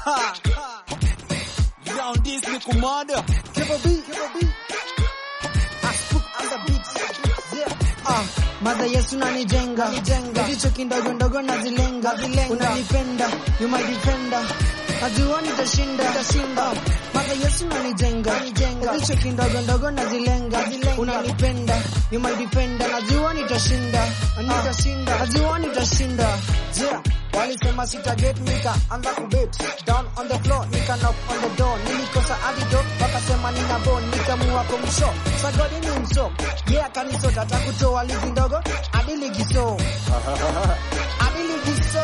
Round this ni kumada. Triple B, Triple B. I spook on the beat. Yeah. Ah, Mother Yesu nanijenga jenga ndicho kindogo ndogo nazilenga unanipenda you my defender najua nitashinda nitashinda Mother Yesu nanijenga jenga ndicho kindogo ndogo nazilenga unanipenda you my defender najua nitashinda nitashinda najua nitashinda yeah Walisema sita get nika anza kubet down on the floor nika knock on the door nilikosa antidote wakasema nina bone nikamua kumsho sagodi ni mso yeah kanisota takutoa ligi ndogo hadi ligi so hadi ligi so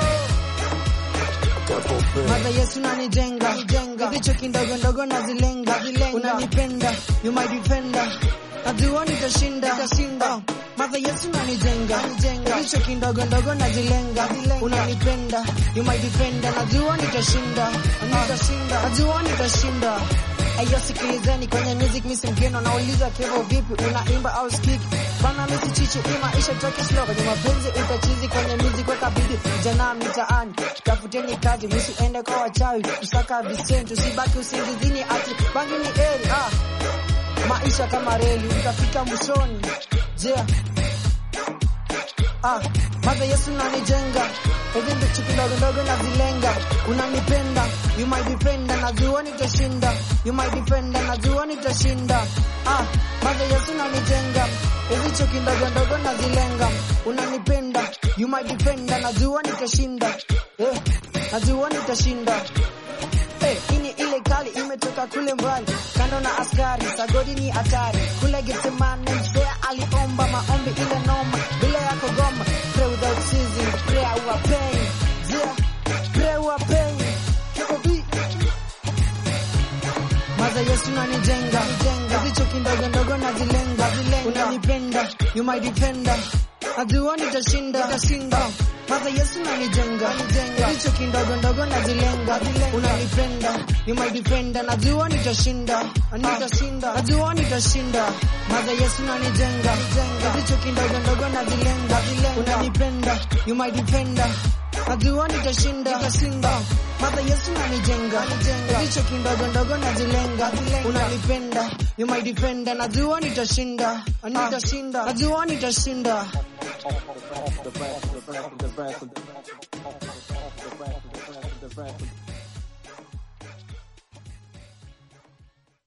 Mother Yesu nanijenga jenga ndicho kindogo ndogo nazilenga unanipenda you my defender najua nitashinda nitashinda Mother Yesu nanijenga jenga ndicho kindogo ndogo nazilenga unanipenda you my defender najua nitashinda nitashinda najua nitashinda Ayo sikilizeni kwenye music misi mgeno nauliza kevo vipi unaimba au skik bana misi chichi ima isha toke slow kwenye mapenzi utachizi kwenye music weka bidi jana mitaani tafuteni kazi msiende kwa wachawi kusaka visenti usibaki usingizini ati bangi ni eri ah maisha kama reli utafika mwishoni yeah. Ah, Mother Yesu nanijenga hivi ndicho kidogo ndogo nazilenga unanipenda you my defender najua nitashinda you my defender najua nitashinda ah, Mother Yesu nanijenga hivi ndicho kidogo ndogo nazilenga unanipenda you my defender najua nitashinda eh, najua nitashinda Hey, ini ile kali imetoka kule mbali kando na askari sagodi ni hatari kule Getsemane mzee aliomba maombi ile noma bila ya kugoma pray without ceasing pray our pain yeah pray our pain Triple B Maza Yesu nanijenga jenga vicho kindogo ndogo nazilenga unanipenda you my defender najua nitashinda nitashinda Maza Yesu nanijenga jenga vicho kindogo ndogo nazilenga unanipenda you my defender najua nitashinda nitashinda najua nitashinda Maza Yesu nanijenga jenga vicho kindogo ndogo nazilenga unanipenda you my defender najua nitashinda nitashinda Mother Yesu nanijenga ndicho kindogo ndogo nazilenga unanipenda you my defender najua nitashinda nitashinda najua nitashinda The best, the best, the best, the best, the best, the best, the best.